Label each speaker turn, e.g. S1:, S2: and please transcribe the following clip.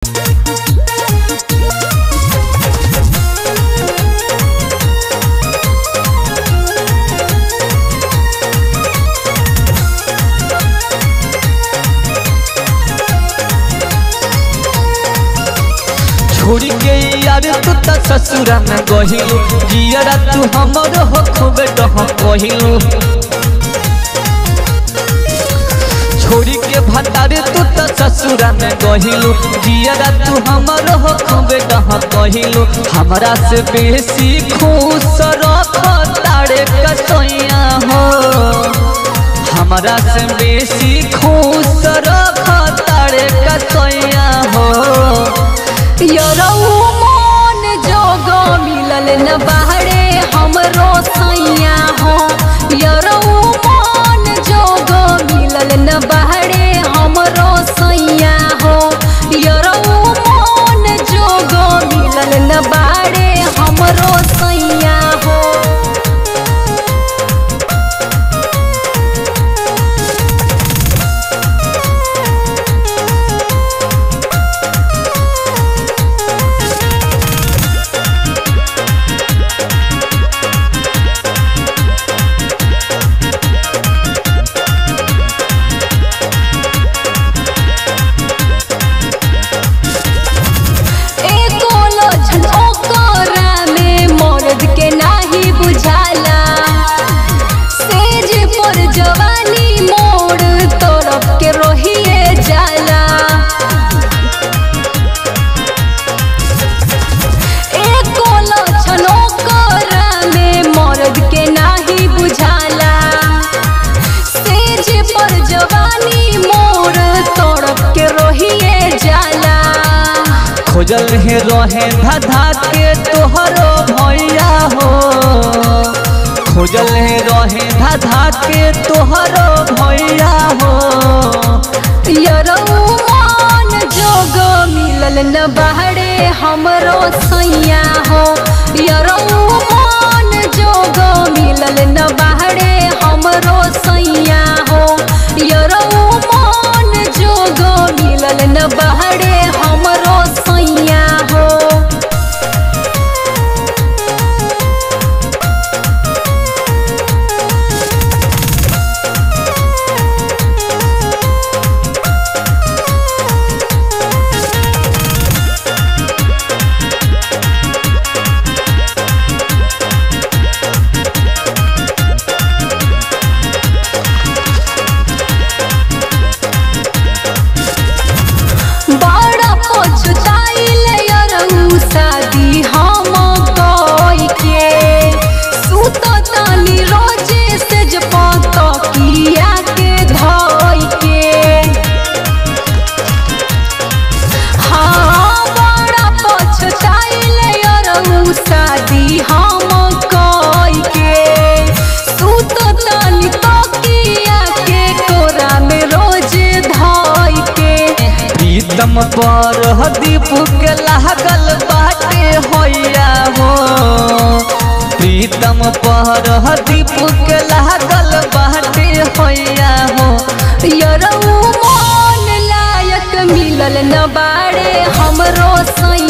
S1: छोड़ के यार तू त ससुरा में गहिलू जियरा तू हमर हो खूबे डह कहिलू छोड़ी के भतार तू त ससुरा में गहिलू जियरा तू हमर हो खूबे डह कहिलू हमरा से बेसी खुश रख तारे कसैया हो हमरा से बेसी खुश रख तारे कसैया हो
S2: यरऊ मन जोग मिलल न बाहरे हमरो सैया हो यरऊ मन जोग मिलल न बाहरे हमरो सैया हो यरऊ मन जोग मिलल न बाहरे हमरो सैया हो एको लोझन ओकरा में मर्द के नाही बुझाला सेज पर जवानी मोड़ तरफ के रोहिए जाला एको लोझन ओकरा में मर्द के नाही बुझाला सेज पर जवानी मोड़ तरफ के रोहिए जाला
S1: खोजल हे रहे धधा के तोहरो भैया हो खोजल हे रहे धधा के तोहरो भैया हो
S2: यरऊ मान जोग मिलल न बाहरे हमरो सैया हो यरऊ मान जोग मिलल न बाहरे हमरो सैया हो यरऊ मान जोग मिलल न बाहरे हमरो सैया हो बड़ा पछताइल यरऊ शादी हम कई के सुततानी रोजे से जपत किया के धई के हाँ बड़ा पछताइल यरऊ शादी हम कई के सुततानी तकिया के कोरा में रोजे धई के
S1: प्रीतम पर दीप के लागल बाटे होइया हो प्रीतम पर दीप के लागल बाटे होइया हो
S2: यरऊ मन लायक मिलल न बाड़े हमरो सैया